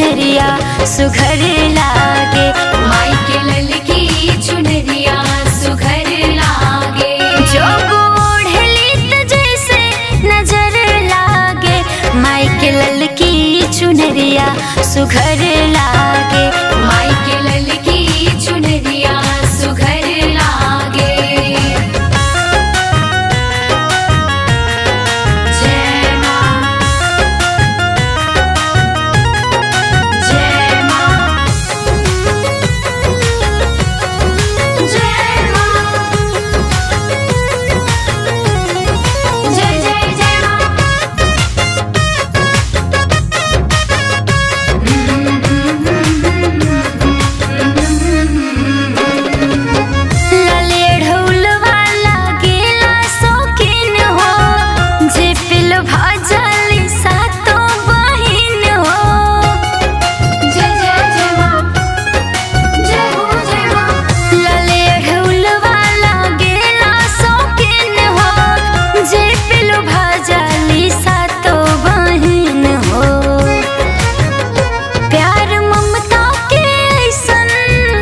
चुनरिया सुघर लागे माई के ललकी चुनरिया सुघर लागे जो ओढ़ली त जैसे नजर लागे माई के ललकी चुनरिया सुघर लागे माई के ललकी चुनरिया सुघर लागे जय माँ जय माँ जय माँ जय जय जय माँ लाले ढोल वाला गेला शौकीन हो जे पिल भजली सातो बहिन हो जय जय जय माँ जय हो जय माँ लाले ढोल वाला गेला शौकीन हो जे पिल भजली सातो बहिन हो प्यार ममता के ऐसन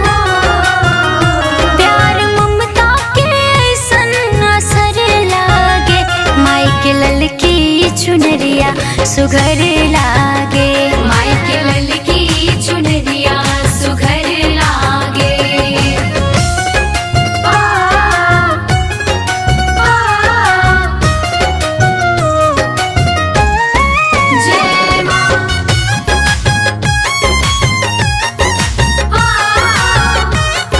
प्यार ममता के ऐसन असर लागे माई के ललकी चुनरिया सुघर लागे माई के ललकी चुनरिया सुघर लागे आ, आ, जय माँ आ,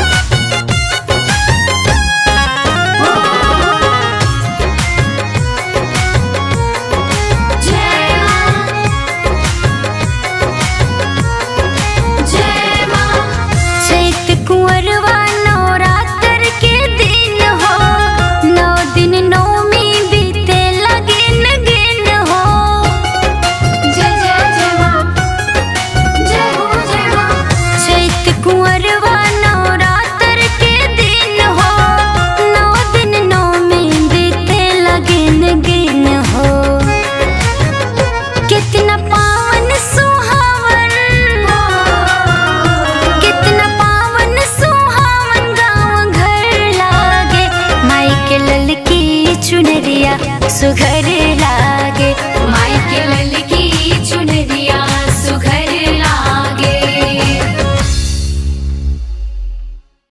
जय माँ जय माँ चैत कुंवरवा नवरात्र के दिन हो नौ दिन नौमी बीते लगिन गिन हो जय जय जय माँ जय हो जय माँ चैत कुंवरवा नवरात्र के दिन हो नौ दिन नौमी बीते लगिन गिन हो कितना पावन सुहावन कितना पावन सुहावन गाँव घर लागे माई के ललकी चुनरिया सुघर